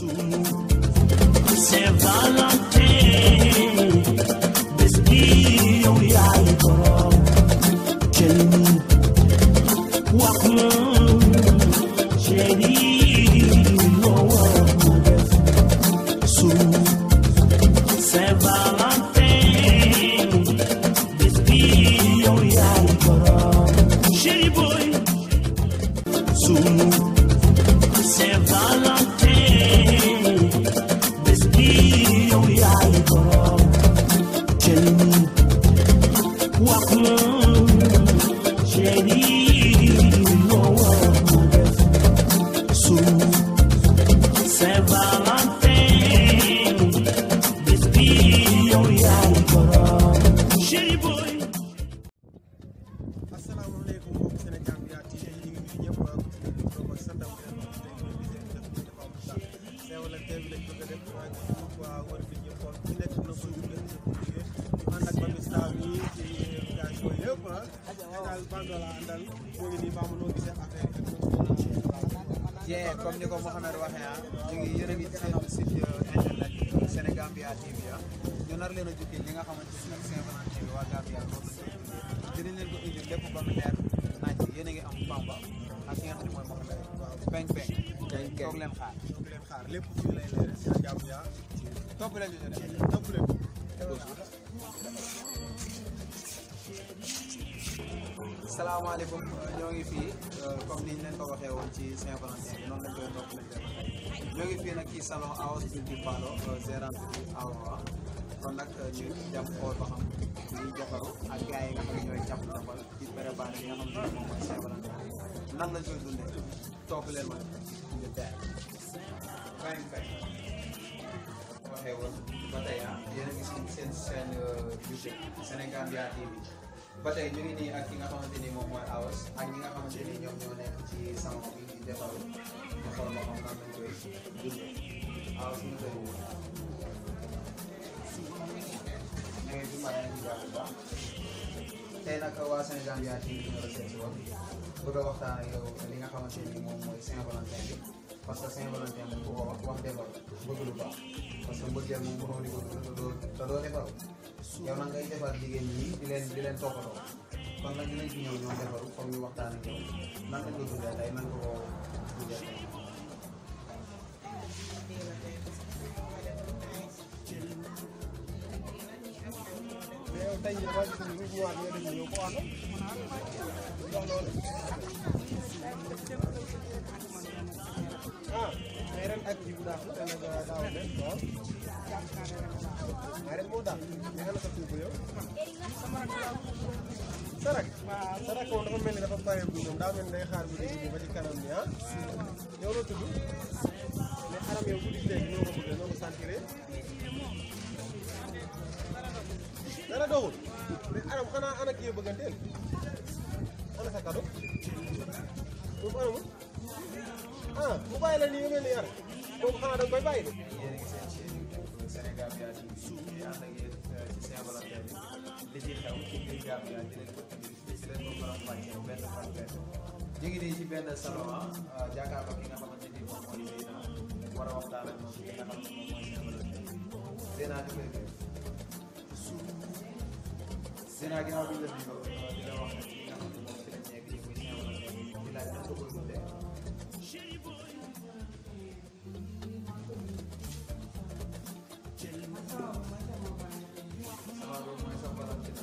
Saint-Valentin bés bi yow yaay borom jël wax ma chéri loo war ma def su Saint-Valentin bés bi yow yaay borom chéri boy su Saint-Valentin bés bi yow yaay borom jël wax ma chéri loo war ma def su Saint-Valentin bés bi yow yaay borom chéri boy asalaamaaleykum mbokk Sénégal bi yaa TV ñu ngi nuyu ñëpp ku ci nekk turam ak santam di leen wax tey ñu ngi leen di def dafa am sax Saint-Valentin bi lañ bëgg a def waa waa war fi ñëpp xool ku nekk na ko ñu leen ñu ànd ak Mami Star mi ci gars yooyu yëpp ah Sénégal bando la àndal moo ngi nii baamu noo gisee affaire yi jee comme ni ko Mouhamed waxee ah ñu ngi yéen a ngi seen site internet Sénégambia TV ah ñu nar leen a jukki li nga xamante ni nag Saint-Valentin bi waa Gambia moom la ñu dinañ leen ko indil lépp ba mu leer naaj yéen a ngi am Bamba ak ki nga xam ne mooy Mouhamed waaw peng peng toog leen xaar toog leen xaar lépp fii lay leer Sénégambia topp leen ñu ñu dem topp leen salaamaaleykum ñoo ngi fii comme niñ leen ko waxee woon ci Saint-Valentin bi noonu lañ koy topp leen def ñoo ngi fii nag ci salon Aos Beauty Parlour gérante bi Awa kon nag ñu dem xool ba xam ñuy defaru ak gars yi nga xam ne ñooy jàpp ndambal ci préparé bi nga xam ne moom mooy Saint-Valentin nan lañ koy dundee topp leen ma ñu teel fay fay waxee woon ba tey ah yéen a ngi si seen seen YouTube Sénégambia TV ba tey ñu ngi nii ak ki nga xamante ni moom mooy Awas ak ñi nga xamante ni ñoom ñoo nekk ci salon bi di defaru ñu xool ma xam nan lañ koy dundee Awas ñu koy woo. ñu ngi fi ma yaa ngi jàpp bu baax tey nag waa Sénégambia TV ñu la seet si woon bëgg a waxtaan ak yow li nga xamante ni moom mooy Saint-Valentin bi parce que Saint-Valentin moom ku ko wax wax defar bëgg lu baax parce que mbëggeel moom mënoo di ko dund te doo te doo defaru yow nag ngay defar jigéen ñi di leen di leen toppatoo kon nag dinañ fi ñëw ñoo defaru comme ñu waxtaan ak yow nan lañ ko dundee tey nan nga ko dundee tey. mais yow tey jii damaa gis ni ñu ñëwaat ñoo def ñëw ko ànd wax loolu ah mais ren ak ji bu daax la ren ak daaw ren waaw mais ren moo daax mais xanaa sa tuuti yow sarak sarak moom dafa mel ni dafa pare bu ñoom daa mel ni day xaar bu dégg ba ci kanam ni ah yow la tudd mais aram yow guddi léegi ñoo ko bëggee ñoo ko sentiré dara doxul mais aram xanaa ana kii bëgganteel ana sa kado moom anamul ah mu bàyyi la nii nga mel ni yar moom xanaa da nga koy bàyyi de yéen a ngi seen chaîne YouTube Sénégambia TV di ànd ak yéen ci Saint-Valentin bi li ci xew ci biir Gambia di leen ko indil di leen ko faram fàccee benn par benn ñu ngi nii ci benn salon ah jàkkaarloo ki nga xamante ni moom mooy Zeyna war a waxtaan ak moom li nga xam ne moom mooy Saint-Valentin Zeyna di koy def Zeyna ginnaaw bi ñu la nuyoo di la wax ne li nga xam ne moom ci lañ nekk nii muy Saint-Valentin bi di laaj nan nga koy dundee sama doom mooy sa Valentin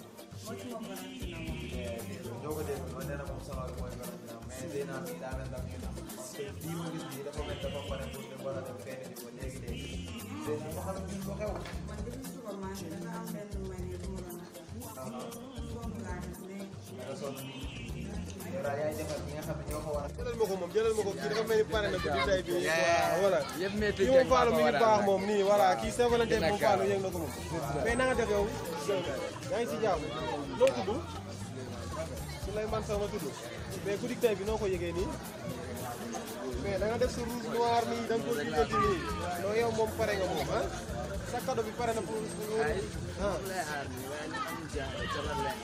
ñoo ko dégg ma nee na moom sama mooy Valentin mais Zeyna bi daa mel ndax ñu nam parce que lii mu gis nii dafa mel dafa pare pour dem war a dem fenn di ko léegi léegi Zeyna ma xam ne ko xew man depuis suba maa ngi da nga am benn manie bu ma doon def. foofu laa def léegi. nga sonn nii yow daal yaay defar ñi nga xam ne ñoo ko war a jëlal ma ko moom jëlal ma ko kii dafa mel ni pare na guddi tey bi Yeah. voilà yëpp métti kii moom Fallou mi ngi baax moom nii voilà kii Saint-Valentin moom Fallou yëg na ko moom mais na nga def yow yaa ngi si jàmm noo tudd Souleymane Sow ma tudd mais guddi tey bi noo ko yëgee nii mais da nga def sa rouge noir nii da nga ko lijjanti nii non yow moom pare nga moom ah sa cadeau bi pare na pour pour ah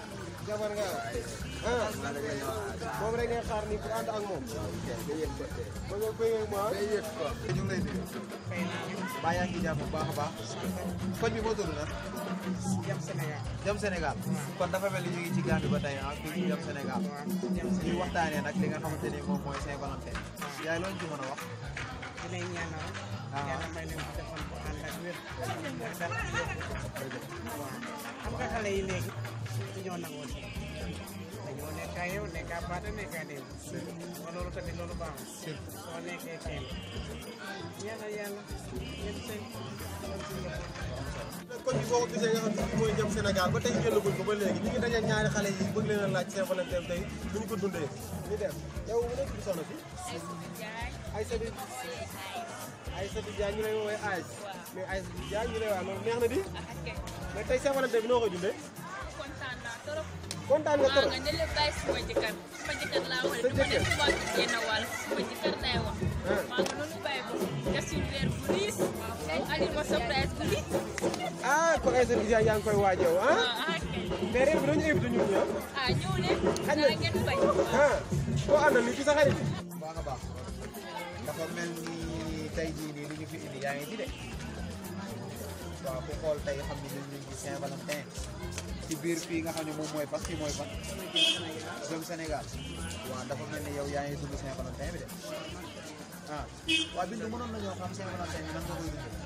jabar nga ah moom rek ngay xaar nii pour ànd ak moom ba nga bëggee ak moom ñu ngi lay nuyu baa yaa ngi jàmm bu baax a baax koñ bi moo tudd na jam Sénégal Jam Sénégal kon dafa mel ni ñu ngi ci Gambie ba tey ah fii ci Jam Sénégal ñuy waxtaanee nag li nga xamante ni moom mooy Saint-Valentin yaay loolu ci mën a wax dinañ ñaanal yàlla may leen defal ko ànd ak wér ak dara waaw xam nga xale yi léegi dañoo nangoo si dañoo nekk ak yow nekk ak baata nekk ak déw ma loolu tamit loolu baaxul soo nekkee kenn ñaanal yàlla ngeen sëy am si njaboot koñ bi boo ko gisee nga xam ne fii mooy Jam Sénégal ba tey génnaguñ ko ba léegi ñu ngi daje ñaari xale yi bëgg leen a laaj Saint-Valentin tey nu ñu ko dundee ñu dem yow mu nekk di soxna fi Aïssatou Aïssatou Diagne ñu lay woowee Aïs mais Aïssatou Diagne ñu lay waa loolu neex na di mais tey Saint-Valentin bi noo koy dundee kontaan naa trop. kontaan nga maa trop nga ne la bàyyi suma jëkkër suma jëkkër laa wax Sa du ma ne jëkkër? suma génn wàll suma jëkkër lay wax. maa nga noonu bàyyi ko def si weer bu riis Aliou ma surprise bu riis. ah kon Aïssatou Diagne yaa ngi koy waaj yow ah ah ah kay. mais réew bi dañu invité ñun ñi ah ah ñëw leen. Xaj na. daa ngeen fay. ah koo àndal ni ci sa xarit baax a baax dafa mel ni tey jii nii li ñu fi indi yaa ngi ci de waaw ku xool tey xam ni ñun ñu ngi Saint-Valentin ci biir fii nga xam ne moom mooy fan fii mooy fan jëm Sénégal waaw dafa mel ni yow yaa ngi dund Saint-Valentin bi de ah waaw Bintu mënoon nañoo xam Saint-Valentin bi nan nga koy dundee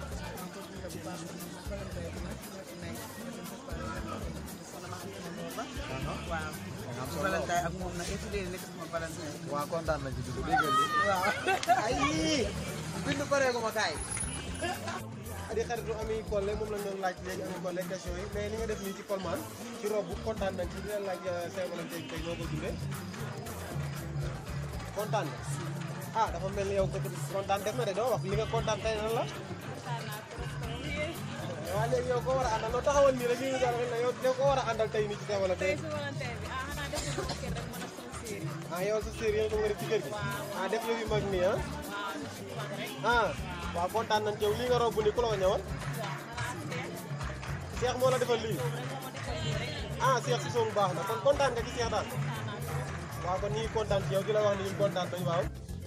waaw am solo Valentin ak moom nag étudier nekk sama Valentin waaw kontaan nañ ci dugg déggal li waaw ay Bintu paree ko ma kaay di xaritu Ami Collé moom lañ doon laaj léegi Ami Collé question yi mais ni nga def nii ci Colman ci robe kontaan nañ ci di leen laaj Saint-Valentin tey noo ko dundee kontaan nga ah dafa mel ni yow ko kontaan def na de doo wax li nga kontaan tey nan la kontaan naa trop trop yéen. waaw léegi yow ko war a àndal noo taxawal nii rek ñu ngi doon yow yow ko war a àndal tey nii ci tey Saint-Valentin su Valentin bi ah xanaa def ko kër rek mën a sol séeri. ah yow sa série yow ko nga def ci kër gi ah def yëf yu mag nii ah waaw su mag rek. ah waaw kontaan nañ ci yow lii nga robb nii ku la ko ñëwal waaw xanaa seet. Cheikh moo la defal lii rek moo ma defal lii rek. ah Cheikh si soobu baax na kon kontaan nga ci Cheikh daal kontaan naa trop. waaw kon ñu ngi kontaan ci yow di la wax ni ñu kontaan nañu waaw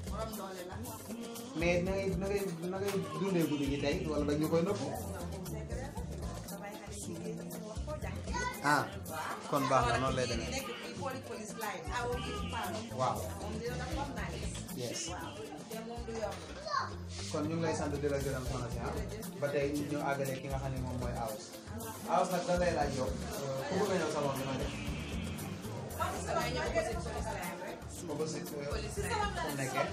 mais na ngay na ngay na ngay dundee guddi gi tey wala dañ ñu koy nëpp ah kon baax na noonu lay demee waaw yes kon ñu ngi lay sant di la gërëm soxna si ah ba tey ñu ñu àggale ki nga xam ne moom mooy Aws Aws nag da lay laaj yow ku bëgg a ñëw salon bi na def opposite fu nekkee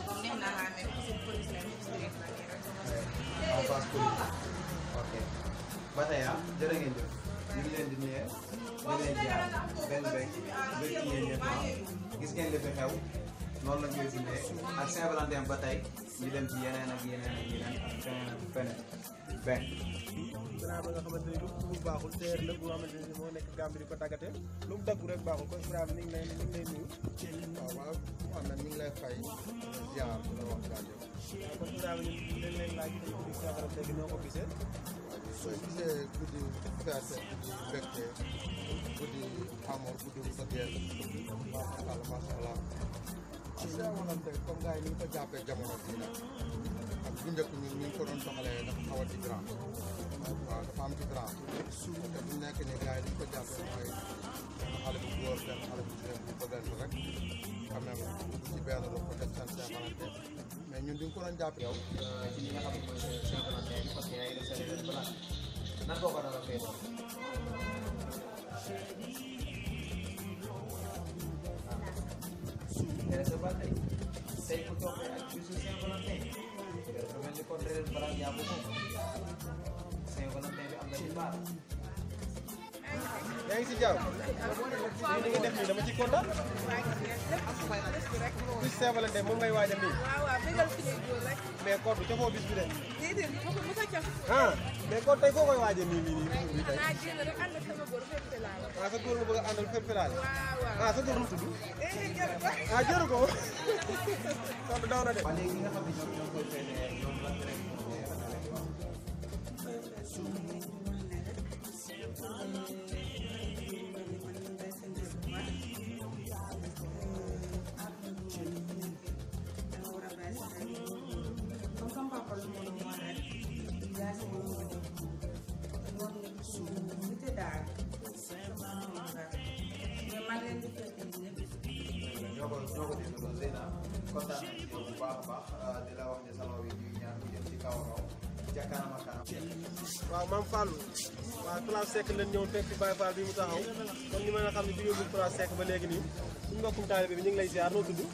en face police ok ba tey ah jërë ngeen jëf ñu ngi leen di nuyu ñu ngi leen di jaar benn beeg bëgg yéen ñëpp ah gis ngeen li fi xew noonu lañ koy dundee ak Saint-Valentin ba tey ñu dem ci yeneen ak yeneen ak yeneen ak feneen ak feneen benn. Ibrahima nga xamante ni lu mu baaxul teer la bu nga xamante ni moo nekk Gambie di ko tàggate lu mu daggu rek baaxul kon Ibrahima ni ngi lay ni ngi lay nuyu waaw waaw waaw man ñu ngi lay fay ziar bu la wax jaajëf waaw kon Ibrahima ñun dañ lay laaj tey guddi Saint-Valentin bi noo ko gisee soo gisee guddi fête guddi mbégte guddi amour guddi mbëggeel macha allah macha allah waaw Saint-Valentin comme gars yi ni ñu ko jàppee jamono bii nag ak bu njëkk ñun ñu ngi ko doon doxalee dafa xaw a différent waaw dafa am différent te bu nekk nii gars yi ni ñu ko jàppee mooy benn xale bu góor benn xale bu jigéen bu bëggante rek quand même dugg ci benn lu ko def seen Saint-Valentin mais ñun di nga ko doon jàpp yow ci li nga xam ne mooy Saint-Valentin bi parce que yaa ngi def sa réunion balaa nan nga ko dara fee intéressé ba tey tey ku toog ak bisu Saint-Valentin dafa mel ni kon réer balaa yaa ko moom Saint-Valentin bi am na ci baar yaa ngi si jàmm lii ni nga def nii dama ci kontaan bis Saint-Valentin moom ngay waajal nii waaw waaw bégal suñuy góor rek mais kon du cofoo bis bi de déedéet bu ko mos a cof ah mais kon tey foo koy waajal nii nii nii bis bi tey xanaa génn rek ànd ak sama góor fépp te laa la ah sa góor nga bëgg a àndal fépp filaale waaw waaw ah sa góor nu mu tudd eh jël ko ah jëru ko kon daw na de waa léegi ñi nga xam ne ñoom ñoo koy feetee ñoom lan nga leen di wax yaa si moom moom nit nit daal mais maa ngi leen di fekk ñëpp ñoo ko ñoo ko déggoo Zeyna kontaan nañ ci yow bu baax a baax di la wax ne salon bi ñuy ñaan mu jëm ci kaw a kaw ca kanam a kanam. waaw maam Fallou waaw place Seck lañ ñëw fekk Baye Fall bi mu taxaw kon ñu mën a xam ne jógee bu place Seck ba léegi nii suñu mbokkum taalibe bi ñu ngi lay ziar noo tudd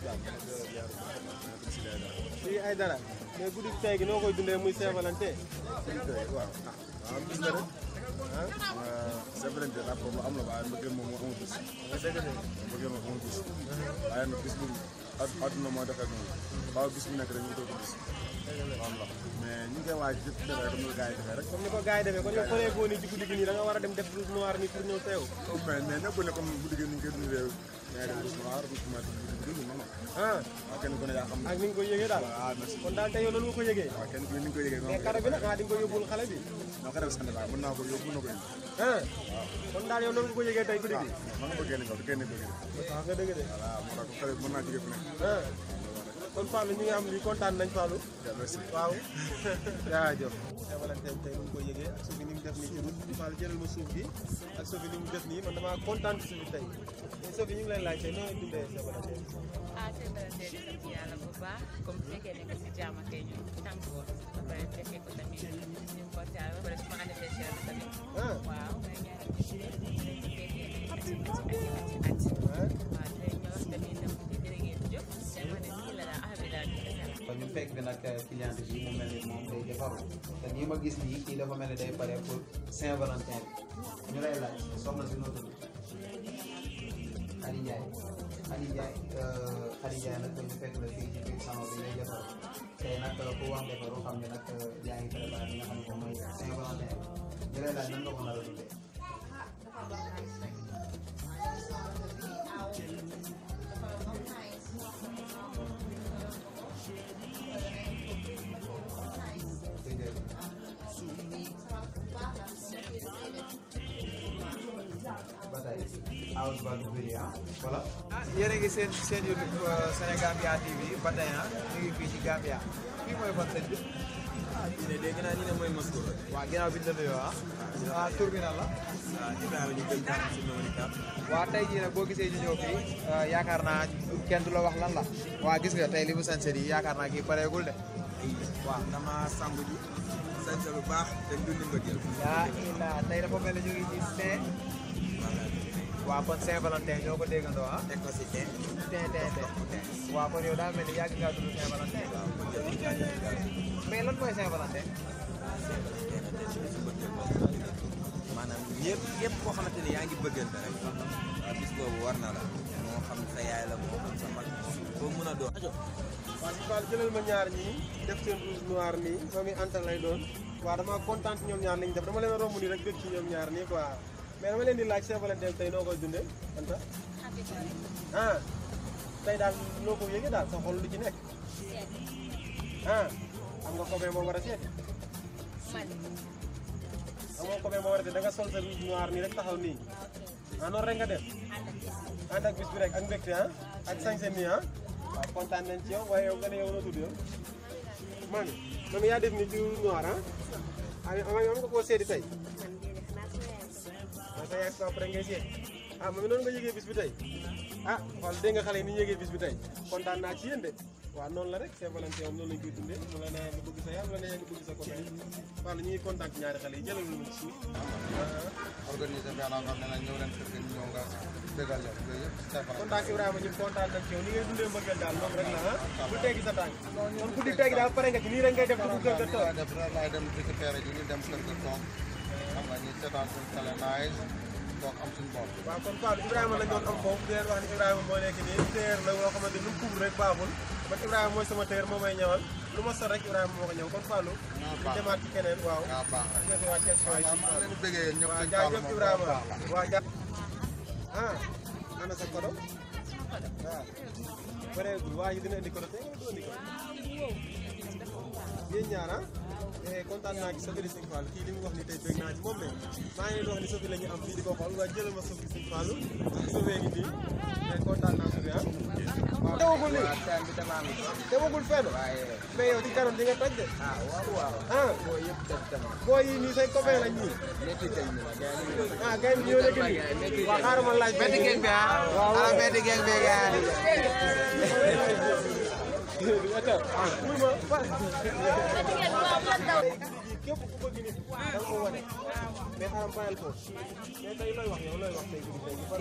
fii ay dara mais guddi tey gi noo koy dundee muy Saint-Valentin waaw waaw gis nga rek ah c'est vrai que rapport lu am la waaye mbëggeel moom moo amul bis mbëggeel moom amul bis waaye nag bis bu ad- àdduna moo defee noonu waaw bis bu nekk rek ñu koy gis am la mais ñu ngi koy waaj yëpp defee comme ni ko gars yi defee rek comme ni ko gars yi defee kon yow paree goo nii ci guddi gi nii da nga war a dem def rouge noir nii pour ñëw teew mais mais nekkul ne comme guddi gi ni ñu koy dundee mais def bis noir bis noir guddi gi non non ah waaw kenn ku ne yaa xam ak ni nga koy yëgee daal waaw merci kon daal tey yow noonu nga ko yëgee waaw kenn ku ne ni nga koy yëgee mais noonu kado bi nag ah di nga ko yóbbul xale bi noo ko def sant daal mën naa ko yóbbu mën na ko indi ah kon daal yow noonu nga ko yëgee tey guddi gi man nga bëggee ni ko kenn bëggee waaw nga dëgg de voilà moo tax xale bi mën naa jóge fu nekk ah kon Fallou ñu ngi am lii kontaan nañ Fallou merci waaw jaajëf Saint-Valentin tey nu mu ko yëgee ak Sophie ni mu def nii ci route Fallou jëlal ma suuf bi ak Sophie ni mu def nii man damaa kontaan ci Sophie tey mais Sophie ñu ngi lay laaj tey noo dundee Saint-Valentin ah c'est vrai que sant yàlla bu baax comme bu fekkee nekk si jàmm kay ñu tànk ko ba pare fekkee ko tamit ñu ko taal ba pare suma anniversaire la tamit ah waaw may ñaanal ci fekkee ati ati ati ati ati ah waaw di leen ñëw tamit dem jërë ngeen jëf seen ma ne nii la daal affaire bi daal di desal kon ñu fekk bi nag client bi mu mel ni moom day defaru te nii ma gis nii kii dafa mel ni day pare pour Saint-Valentin bi ñu lay laaj soxna si noo tudd Khady Ndiaye Khady Ndiaye Khady Ndiaye nag ñu fekk la fii ci biir salon bi ngay defaru tey nag ku wax defaru xam ne nag yaa ngi préparé li nga xam ne moom mooy Saint-Valentin bi ñu lay laaj nan nga ko nar a dundee ba tey Aoush Ba Diouféry ah voilà. ah yéen a ngi seen seen YouTube Sénégambia TV ba tey ah ñu ngi fii ci Gambia fii mooy fan seen bi. ah ñu ne dégg naa ñu ne mooy Moscou rek. waa ginnaaw bi ñu la nuyoo ah. ah tur bi nan la. waaw Ibrahima ñu gën kaa si Mawone Cap. waa tey jii nag boo gisee ñu ñëw fii yaakaar naa kenn du la wax lan la. waa gis nga tey li mu sañse yi yaakaar naa kii pareegul de. waaw dama sangu ji. sañse lu baax te dundi mbëggeel. yaa ila tey dafa mel ni ñu ngi ci Saint. waaw kon Saint-Valentin ñoo ko déggandoo ah. teg ko si teen. teen teen teen. waaw kon yow daa mel ni yàgg ngaa tudd Saint-Valentin. waaw kon jël naa jël gars yi. mais lan mooy Saint-Valentin. maanaam ñëpp ñëpp koo xamante ni yaa ngi bëggante rek. waaw bis boobu war na la. moo xam sa yaay la moo xam sa mag boo mun a doon. waaw si Fall jëlal ma ñaar ñii def seen rouge noir nii moom i antal lay doon waaw dama kontaan ci ñoom ñaar lañ def dama leen a romb nii rek bëgg ci ñoom ñaar nii quoi mais dama leen di laaj Saint-Valentin tey noo koy dundee anta ah tey daal noo ko yëgee daal sa xol lu ci nekk ah am nga copain boo war a seet am nga copain boo war a seet da nga sol sa rouge noir nii rek taxaw nii ah noonu rek nga def ànd ak bis bi rek ak mbégte ah ak sañse nii ah waaw kontaan nañ ci yow waaye yow nga ne yow noo tudd yow man man yaa def ni ci noir ah ah ama am nga koo seeti tey ah sa yaay sa après ngay seet ah moom noonu nga yëgee bis bi tey ah xool dégg nga xale yi ni ñu yëgee bis bi tey kontaan naa ci yéen de waaw noonu la rek Saint-Valentin moom noonu lañ koy dundee mu la nee nga bëgg sa yaay mu la nee nga bëgg sa copain waaw ñu ngi kontaan ci ñaari xale yi jëlal ñu ci suuf organisé bi ànd ak ne ñëw leen fekk ñëw nga dëggal leen yooyu yëpp Saint-Valentin. kontaan Ibrahima ñu kontaan nañ ci yow ni ngay dundee mbëggeel daal moom rek la ah bu teggi sa tànk kon ku di teggi daal pare nga ci nii rek ngay def dugg kër ga toog def rek laay dem récupéré ji ñu dem kër ga toog xam nga ñu seetaan suñu télé naaj toog am suñu bopp. waaw kon Fallou Ibrahima lañ doon am foofu di leen wax ni Ibrahima moo nekk nii téer la loo xamante ni lu mu kuub rek baaxul man Ibrahima mooy sama téer moo may ñëwal lu ma sol rek Ibrahima moo ko ñëw kon Fallou ñu demaat ci keneen waaw waaw baax na. ñu waat question yi waaw maa ngi leen di bëggee ñëpp waaw sëñ jaajëf Fallou moom Ibrahima baax la. waaw ja ah ana sa kodo waaw pareegul waa ji dina indi kodo tey nga du indi kodo yéen ñaar ah eh kontaan naa ci Sophie Sëñ Fall kii li mu wax ni tey bëgg naa ci moom ne maa ngi leen di wax ni Sophie la ñu am fii di ko xool waaye jëlal ma Sophie Sëñ Fall Sophie ngi nii mais kontaan naa Sophie ah. waaw demagul nii demagul fenn mais yow ci kanam di nga toj de. ah waaw waaw. ah booy yi nii say copain lañ ñii. ah gars yi ñoo nekk nii. waaw xaaral ma laaj. Beti geng bi ah. Ala beti geng bi gars yi. képp ku bëgg nit da nga ko wane mais xaaral bàyyil ko mais tey looy wax yow looy wax tey guddi tey ban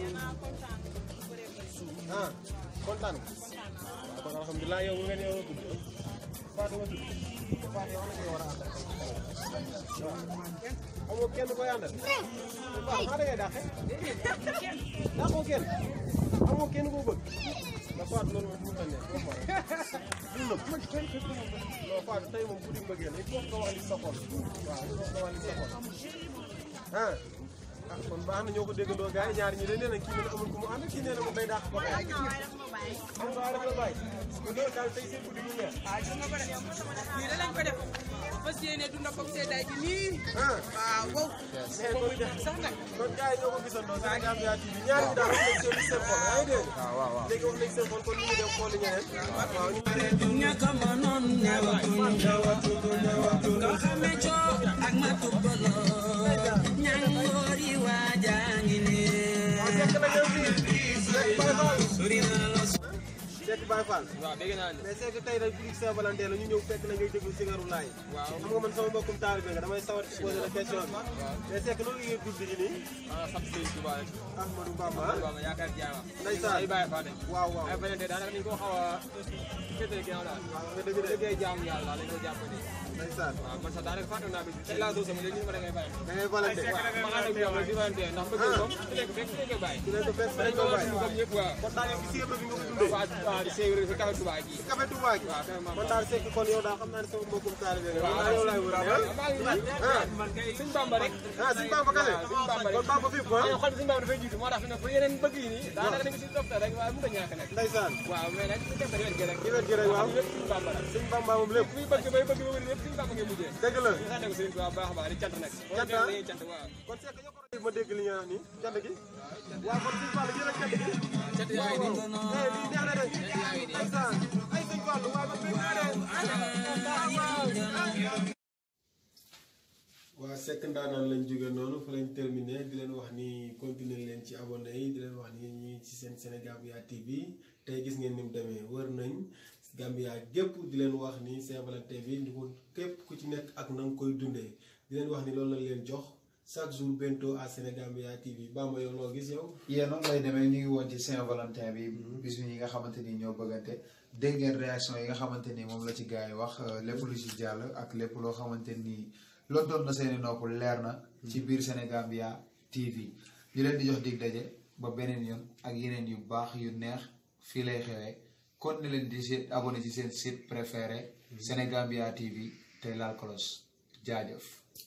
ah kontaan nga waaw kon alhamdulilah yow nga ne yow tudd Fatou nga tudd Fatou yow ana nga war a àndal waaw amoo kenn koy àndal waaw maa da ngay dàqe dàqoo kenn amoo kenn koo bëgg da Fatou loolu moom mënut a nekk boo xoolee du nëb non Fatou tey moom guddi mbëggeel il faut nga wax li sa xol waaw il faut nga wax li sa xol ah ah kon baax na ñoo ko déggandoo gars yi ñaar ñi de nee na kii nee na amul ku mu ànd kii nee na moom day dàq ko xam nga waaye dafa la bàyyi loolu daal tey seen guddi ñu neex ah gis nga ko def nii da lañ ko def fas yéene dund ko seddaay gi nii ah waaw wow mais kon sax nag kon gars yi ñoo ko gisandoo Sénégal Gambia TV ñaar ñi daal wax nañ seen seen xol yaa ngi dégg léegi wax nañ seen xol kon ñu ngi dem xooli ñeneen waaw ñu Seck na ñëw fii Seck Baye Fall Seck Baye Fall waaw dégg naa ne mais Seck tey rek biig Saint-Valentin la ñu ñëw fekk na ngay déglu sigaru laay waaw xam nga man sama mbokkum taalibe nga damay sawar ci poser la question bi mais Seck noonu ngeen guddi gi nii ah sant Sëriñ Tuubaa rek Ahmadou Bamba Bamba yaakaar jaama ndeysaan ay bàyyi fa de waaw waaw ay beneen de daanaka dañ ko xaw a féetee ginnaaw daal waaw nga dëgg de liggéey jaamu yàlla daal lañ ko jàpp ne ndeysaan waaw man sax daanaka fàtte naa bi tey laa doon sama léegi ñu ma da ngay bàyyi da ngay valante ma ànd ak yow rek di valante ndax bëgg moom ku nekk fekk ku nekk bàyyi ki leen ko fekk dañ dañ ko ko war a bàyyi comme ñëpp waaw kon daal yow ci sigar bi nga ko dundee waaw waaw di séeréer si café Touba gi café Touba gi waaw kay man daal Seck kon yow daal xam naa ne sama mbokkum taalibe nga man daal yow laay wër maa ngi nii ah Sëñ Bamba rek ah Sëñ Bamba kale Sëñ Bamba rek kon Bamba fi ko waaw xol bi Sëñ Bamba dafay jiitu moo tax fi ne pour yeneen bëgg yi nii daanaka dañ ko si topp rek waaye mu ko ñàkk nag ndeysaan waaw mais nag def na wet gi rek ci wet gi rek waaw lépp Sëñ Bamba la Sëñ Bamba moom lépp kuy bëgg bay bëgg ba wëri lépp Sëñ Bamba ngay mujjee dëgg la ñu sant ko Sëriñ Tuubaa baax a baax di cant nag Cant ah? dañuy cant waaw kon Seck ñoo ko doon ma dégg li nga wax nii cant gi waaw kon Sëñ Fall jëlal cant gi cant yaa ngi nii eh lii neex na de ndeysaan ay Sëñ Fall waaye man bëgg naa de waa Seck ndaanaan lañ jóge noonu fa lañ terminé di leen wax ni continuer leen ci abonné yi di leen wax ni ñi ci seen Sénégambia TV tey gis ngeen ni mu demee wër nañ Gambia gépp di leen wax ni Saint-Valentin bi ñu ko képp ku ci nekk ak na nga koy dundee di leen wax ni loolu lañ leen jox chaque jour bento à Sénégambia TV Bamba yow loo gis yow yéen noonu lay demee ñu ngi woon ci Saint-Valentin bi bis yi nga xamante ni ñoo bëggante dégg ngeen réaction yi nga xamante ni moom la ci gars yi wax euh, lépp lu ci jàll ak lépp loo xamante ni loolu doon na seeni nopp leer na ci biir Sénégambia TV di leen di jox dig daje ba beneen yoon ak yeneen yu baax yu neex fii lay xewee kon ne leen di seen abonné ci seen site préféré Sénégambia TV tey laal cloche jaajëf